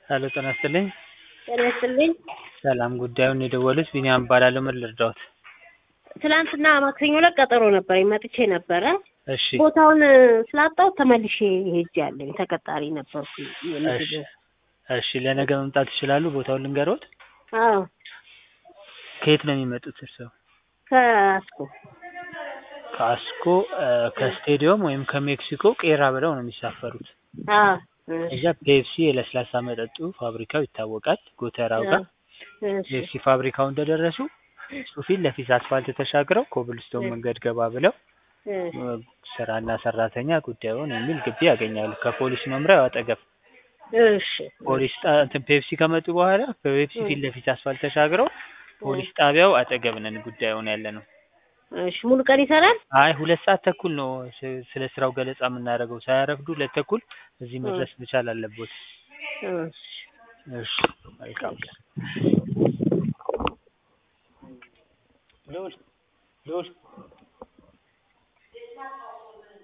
ሄሎ ጤና ይስጥልኝ። ጤና ይስጥልኝ። ሰላም ጉዳዩን የደወሉት ቢኒያም እባላለሁ። ምን ልርዳዎት? ትናንትና ማክሰኞ ዕለት ቀጠሮ ነበረኝ መጥቼ ነበረ። እሺ ቦታውን ስላጣው ተመልሼ ሄጃለሁ። ተቀጣሪ ነበርኩ። እሺ እሺ ለነገ መምጣት ይችላሉ? ቦታውን ልንገሮት? አዎ ከየት ነው የሚመጡት እርስዎ? ከአስኮ ከአስኮ እ ከስቴዲየም ወይም ከሜክሲኮ ቄራ ብለው ነው የሚሳፈሩት። አዎ እዛ ፔፕሲ የለስላሳ መጠጡ ፋብሪካው ይታወቃል። ጎተራው ጋር እሺ ፔፕሲ ፋብሪካው እንደደረሱ እሱ ፊት ለፊት አስፋልት ተሻግረው ኮብልስቶን መንገድ ገባ ብለው እሺ እ ስራና ሰራተኛ ጉዳዩን የሚል ግቢ ያገኛሉ። ከፖሊስ መምሪያው አጠገብ እሺ ፖሊስ ጣ- እንትን ፔፕሲ ከመጡ በኋላ በፔፕሲ ፊት ለፊት አስፋልት ተሻግረው ፖሊስ ጣቢያው አጠገብ ነን ጉዳዩን ያለ ነው። እሺ ሙሉ ቀን ይሰራል? አይ ሁለት ሰዓት ተኩል ነው ስ- ስለ ስራው ገለጻ የምናደርገው። ሳያረፍዱ ሁለት ተኩል እዚህ መድረስ መቻል አለቦት። እሺ እሺ መልካም ቀን። ልዑል ልዑል